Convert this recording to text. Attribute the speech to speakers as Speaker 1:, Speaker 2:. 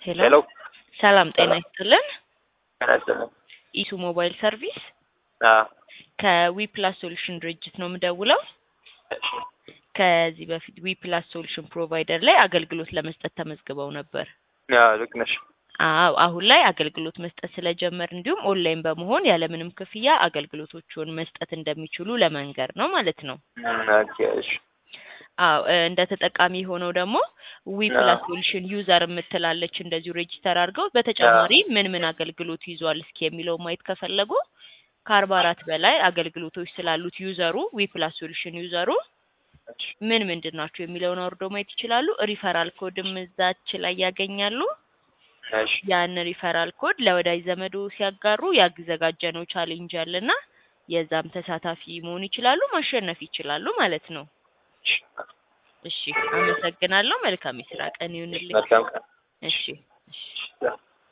Speaker 1: ሄሎ
Speaker 2: ሄሎ
Speaker 1: ሰላም ጤና
Speaker 2: ሰላም።
Speaker 1: ይስጥልን።
Speaker 2: ጤና ይስጥልኝ።
Speaker 1: ኢሱ ሞባይል ሰርቪስ
Speaker 2: አዎ፣
Speaker 1: ከዊፕላስ ሶሉሽን ድርጅት ነው የምደውለው።
Speaker 2: እሺ።
Speaker 1: ከዚህ በፊት ዊፕላስ ሶሉሽን ፕሮቫይደር ላይ አገልግሎት ለመስጠት ተመዝግበው ነበር።
Speaker 2: አዎ፣ ልክ ነሽ።
Speaker 1: አዎ አሁን ላይ አገልግሎት መስጠት ስለጀመር እንዲሁም ኦንላይን በመሆን ያለምንም ክፍያ አገልግሎቶቹን መስጠት እንደሚችሉ ለመንገር ነው ማለት ነው።
Speaker 2: እም፣ ኦኬ፣ እሺ።
Speaker 1: አዎ እ፣ እንደ ተጠቃሚ ሆነው ደግሞ ዊ ፕላስ ሶሉሽን ዩዘር የምትላለች እንደዚሁ ሬጂስተር አድርገው በተጨማሪ ምን ምን አገልግሎት ይዟል እስኪ የሚለው ማየት ከፈለጉ ከአርባ አራት በላይ አገልግሎቶች ስላሉት ዩዘሩ ዊ ፕላስ ሶሉሽን ዩዘሩ
Speaker 2: እሺ፣
Speaker 1: ምን ምንድን ናቸው የሚለውን አውርደው ማየት ይችላሉ። ሪፈራል ኮድም እዛች ላይ ያገኛሉ።
Speaker 2: እሺ፣
Speaker 1: ያን ሪፈራል ኮድ ለወዳጅ ዘመዶ ሲያጋሩ ያዘጋጀነው ቻሌንጅ አለና የዛም ተሳታፊ መሆን ይችላሉ፣ ማሸነፍ ይችላሉ ማለት ነው።
Speaker 2: እሺ።
Speaker 1: እሺ አመሰግናለሁ። መልካም የስራ ቀን ይሁንልኝ።
Speaker 2: መልካም ቀን።
Speaker 1: እሺ እሺ።
Speaker 2: ያ